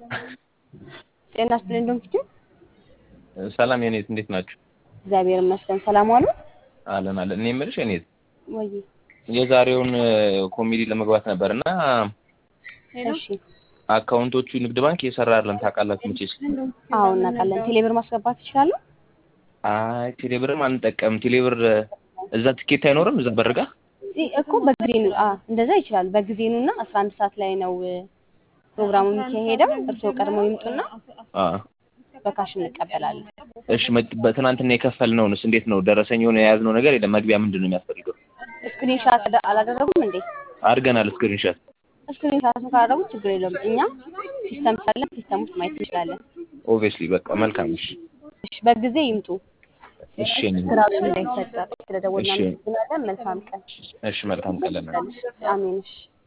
ጤና ይስጥልኝ ዶክተር ሰላም የኔት እንዴት ናችሁ? እግዚአብሔር ይመስገን ሰላም ዋሉ። አለን አለን። እኔ የምልሽ የኔት ወይ የዛሬውን ኮሜዲ ለመግባት ነበር እና እሺ፣ አካውንቶቹ ንግድ ባንክ እየሰራ አይደለም ታውቃላችሁ መቼስ። አዎ እናውቃለን። ቴሌብር ማስገባት ይችላሉ? አይ ቴሌብርም አንጠቀም። ቴሌብር እዛ ትኬት አይኖርም እዛ በርጋ እ እኮ በጊዜ ነው። አ እንደዛ ይችላል። በጊዜ ነው እና 11 ሰዓት ላይ ነው ፕሮግራሙ የሚካሄደው። እርስዎ ቀድመው ይምጡና አ በካሽ እንቀበላለን። እሺ መ- በትናንትና የከፈልነውንስ እንዴት ነው? ደረሰኝ የሆነ የያዝነው ነገር የለም። መግቢያ ምንድን ነው የሚያስፈልገው? ስክሪንሻት አላደረጉም እንዴ? አድርገናል ስክሪንሻት። ስክሪንሻቱን ካላደረጉ ችግር የለውም። እኛ ሲስተም ስላለን ሲስተም ውስጥ ማየት እንችላለን። ኦብቪየስሊ በቃ መልካም። እሺ እሺ፣ በጊዜ ይምጡ። እሺ የኔ- ስራ እንዳይፈጠር ስለደወልን እሺ። እናመሰግናለን። መልካም ቀን። እሺ መልካም ቀን ለእናንተ። አሜን። እሺ